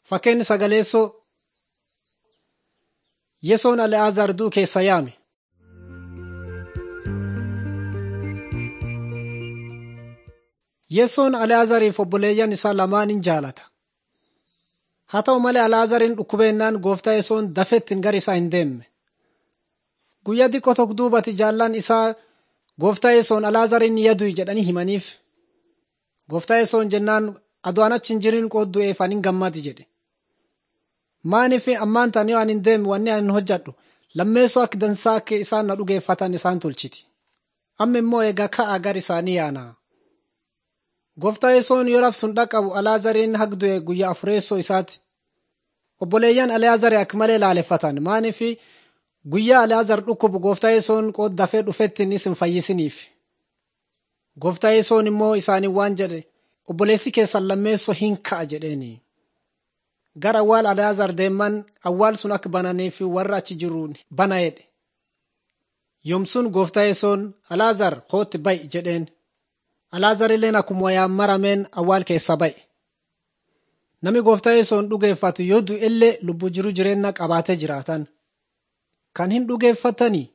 Fakkeenyi sagaleessoo Yesoon Ali'aazaar du'u keessa yaame. Yesoon Ali'aazaariif obboleeyyan isaa lamaan in jaalata. Haa ta'u malee Ali'aazaariin dhukkubeennaan gooftaa Yesoon dafetti gara isaa hin deemne. Guyyaa xiqqoo tokko duubatti jaallan isaa gooftaa Yesoon Ali'aazaariin yadu'i jedhanii himaniif. Gooftaa Yesoon jennaan adoo an achi hin jirin qooddu'eef ani hin gammadi jedhe. Maaniif ammaan ta'an yoo ani hin deemne wanni ani hojjedhu lammeessoo akka dansaa akka isaan na dhugeeffatan isaan tolchiti. Amma immoo egaa ka'aa gara isaanii yaana. Gooftaa Yesoon yoo rafsun dhaqqabu Ali'aazariin hagdu'e guyyaa afureessoo isaati. Obboleeyyan Ali'aazarii akka malee laaleffatan maaniif guyyaa Ali'aazar dhukkubu gooftaa Yesoon qooddafee dhufettiin isin fayyisiniif. Gooftaa Yesoon immoo isaanii waan jedhe obboleessi keessan lammeessoo hin ka'a jedheeni. Gara awwaal Ali'aazar deeman awwaal sun akka bananiif warra achi jiruun bana jedhe. Yomsun gooftaa Yesoon Ali'aazar kootti ba'i jedheen. Ali'aazar illeen akkuma wayaan marameen awwaal keessa ba'e. Namni gooftaa Yesoon dhugeeffatu yoo du'e illee lubbuu jiru jireenya qabaatee jiraatan. Kan hin dhugeeffatanii